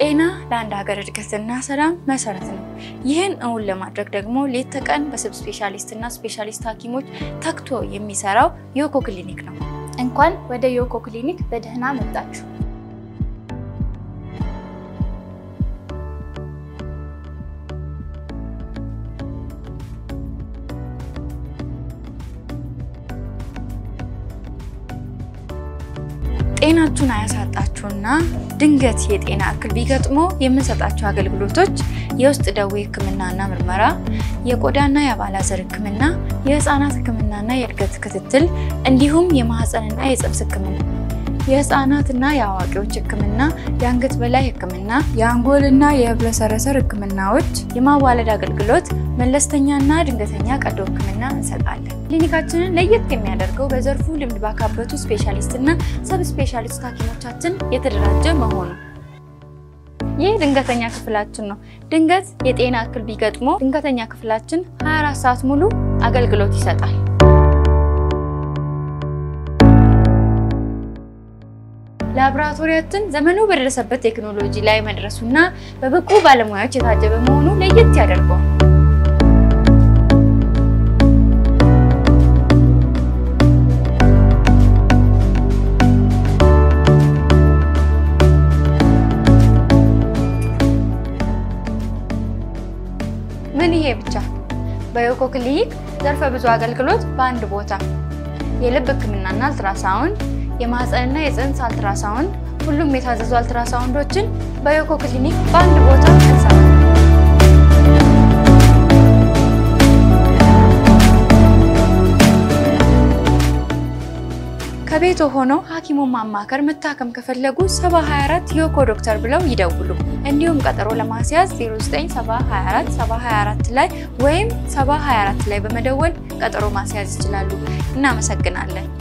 ጤና ለአንድ ሀገር እድገትና ሰላም መሰረት ነው። ይህን እውን ለማድረግ ደግሞ ሌት ተቀን በስብ ስፔሻሊስትና ስፔሻሊስት ሐኪሞች ተግቶ የሚሰራው ዮኮ ክሊኒክ ነው። እንኳን ወደ ዮኮ ክሊኒክ በደህና መጣችሁ። ጤናችሁን አያሳጣችሁና ድንገት የጤና እክል ቢገጥሞ የምንሰጣቸው አገልግሎቶች የውስጥ ደዌ ሕክምናና ምርመራ፣ የቆዳና የአባላዘር ሕክምና፣ የህፃናት ሕክምናና የእድገት ክትትል እንዲሁም የማህፀንና የፅንስ ሕክምና፣ የህፃናትና የአዋቂዎች ሕክምና፣ የአንገት በላይ ሕክምና፣ የአንጎልና የህብለሰረሰር ሕክምናዎች፣ የማዋለድ አገልግሎት፣ መለስተኛና ድንገተኛ ቀዶ ሕክምና እንሰጣለን። ክሊኒካችንን ለየት የሚያደርገው በዘርፉ ልምድ ባካበቱ ስፔሻሊስትና ሰብ ስፔሻሊስት ሐኪሞቻችን የተደራጀ መሆኑ። ይህ ድንገተኛ ክፍላችን ነው። ድንገት የጤና እክል ቢገጥሞ ድንገተኛ ክፍላችን 24 ሰዓት ሙሉ አገልግሎት ይሰጣል። ላቦራቶሪያችን ዘመኑ በደረሰበት ቴክኖሎጂ ላይ መድረሱና በብቁ ባለሙያዎች የታጀበ መሆኑ ለየት ያደርገዋል። ምን ይሄ ብቻ! በዮኮ ክሊኒክ ዘርፈ ብዙ አገልግሎት በአንድ ቦታ፣ የልብ ህክምናና አልትራሳውንድ፣ የማህፀንና የፅንስ አልትራሳውንድ፣ ሁሉም የታዘዙ አልትራሳውንዶችን በዮኮ ክሊኒክ በአንድ ቦታ እንሰራለን። ከቤቶ ሆነው ሐኪሙን ማማከር መታከም ከፈለጉ 724 ዮኮ ዶክተር ብለው ይደውሉ። እንዲሁም ቀጠሮ ለማስያዝ 0974 724 ላይ ወይም 724 ላይ በመደወል ቀጠሮ ማስያዝ ይችላሉ። እናመሰግናለን።